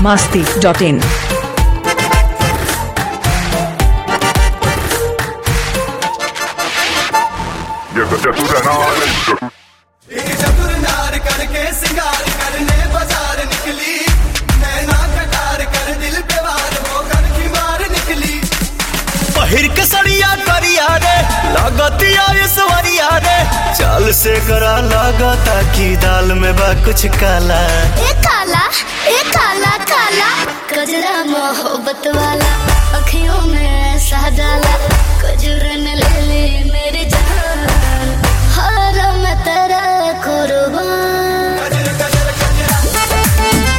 masti.in. चतुर नार करके सिंगार करने बाजार निकली नैना कटार कर दिल पे वार होकर की मार निकली पहिर के सड़िया करिया रे लागतिया सवरिया रे चाल से करा लागता की दाल में बा कुछ काला ए काला ए काला काला कजरा मोहब्बत वाला अखियों में ऐसा डाला कजरन ले ले मेरी जान हर मैं तेरा कुर्बान गजर गजर गजरा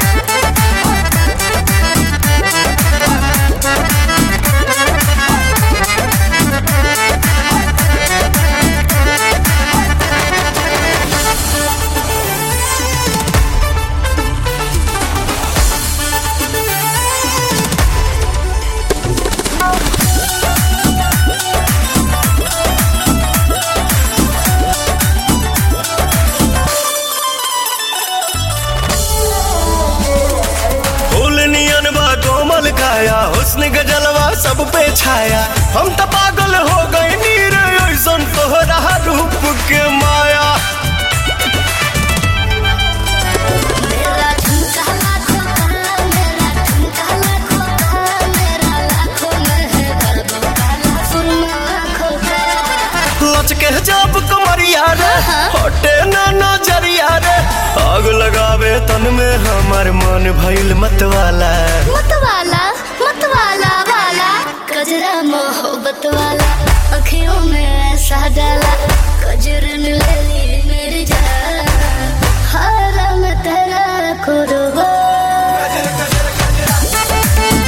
फूल नियन बा कोमल काया हुस्न गजलवा सब पे छाया हम तो पागल हो गए नीर ऐसन तोहरा रूप के माया मेरा ठुमका लाखों का मेरा ठुमका लाखों का मेरा लाखों में है गर्व काला सुरमा आँखों का लचके जब कमरिया रे हटे ना नजरिया रे आग लगावे तन में हमार मन भइल मतवाला मतवाला मतवाला वाला कजरा मोहब्बत वाला अखियों में ऐसा डाला कजरन ले ली मेरी जान हर मैं तेरा कुर्बान गजर गजर गजरा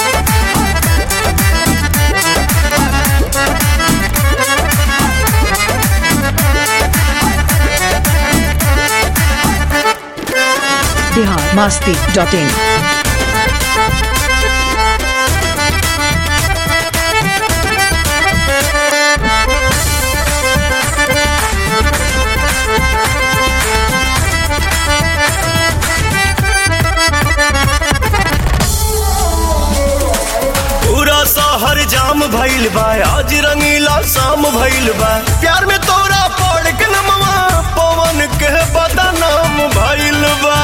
Bihar masti.in. पूरा शहर जाम भइल बा आज रंगीला शाम भइल बा प्यार में तोरा पड़ के नमवा पवन के बदनाम भइल बा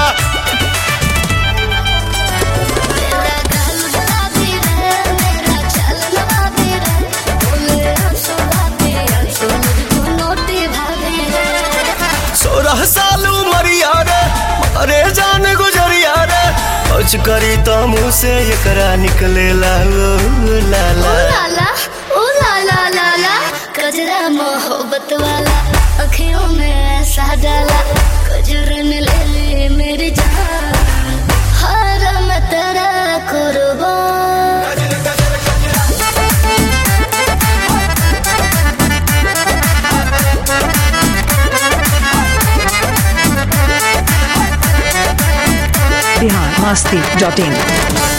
मेरा गाल गुलाबी रे मेरा चलन बाबी रे बोले आंसू बाबी आंसू मुझको नोटी भाभी रे सोलह साल उमरिया रे अरे जान गुजरिया रे कुछ करी तो मुँह से एकरा निकलेला ओ लाला ओ लाला ओ लाला लाला कजरा मोहब्बत वाला अखियों में ऐसा डाला कजरन ले ले मेरी जान हर मैं तेरा कुर्बान गजर गजर गजरा Bihar masti.in.